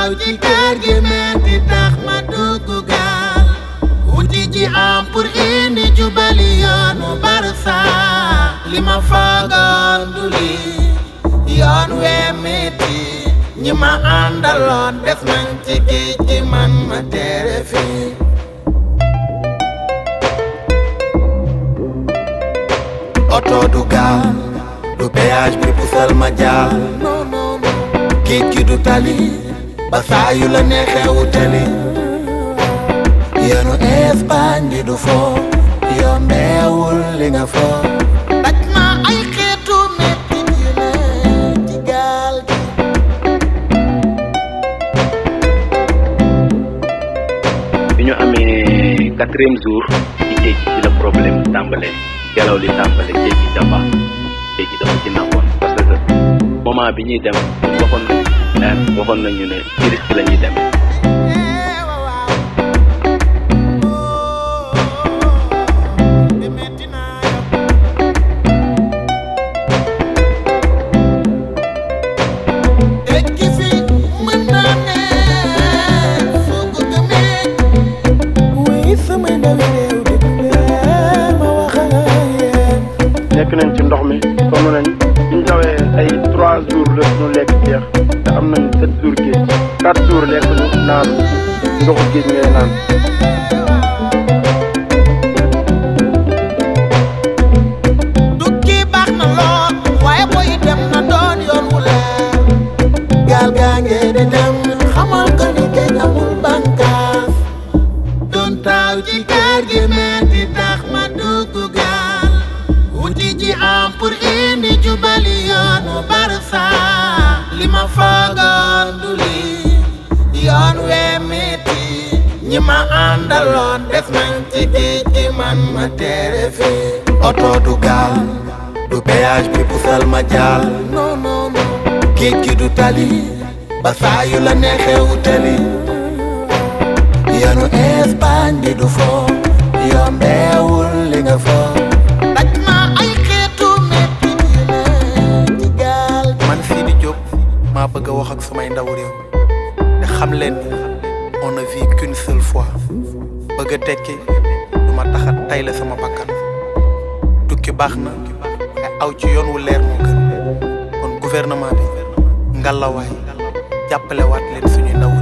taaw ci kër gi metti tax ma dugg gaal wuti ji am pour indi jubali yoonu barsa li ma faagoon du li yoon wee metti ñi ma àndaloon def nañ ci géej gi man ma teere fii oto du gaal du péage bi pusal ma jaar géej gi du tali ba saa yu la neexee wutali yoonu Espagne bi du foo yombeewul li nga foo daj ma ay xeetu metti yu ne ci gaal gi bi ñu amee quatrième jour ci géej gi ci la problème tàmbalee ngelaw li tàmbale géej gi dafa géej gi dafa ci naxoon parce que moment bi ñuy dem waxoon nañ waxoon nañu ne ci risque la ñuy demee tekki fi mën naa ne soo ko gëmee wuy samay ndawi réew di ma wax ak yéen nekk nañ ci ndox mi sonn nañ biñ dawee ay trois jours la ñu lekk jeex te am nañ sept jours géej quatre jours lekk ñu naan ndoxu géej ngay naan tukki baax na lool waaye booy dem na doon yoon wu leer gaal gaa nge di dem xamal ko ni géej amul bànkaas doon taaw ci kër gi metti tax ma dugg gaal wuti ji am pour indi jubali yoonu barsa li ma faagoon du li yoon wee metti ñi ma àndaloon def nañ ci géej gi man ma teere fii oto du gaal du péage bi pusal ma jaal non non non géej gi du tali ba saa yu la neexee wutali yoonu Espagne bi du foo yombeewul li nga foo daj ma ay xeetu metti yu ne ci gaal man Sidi Diop maa bëgg a wax ak sumay ndaw réew te xam leen ni on ne vit qu'une seule fois bëgg a tekki du ma tax a tay la sama bakkan tukki baax na ay aw ci yoon wu leer moo gën kon gouvernement bi ngalawaay jàppale waat leen suñuy ndaw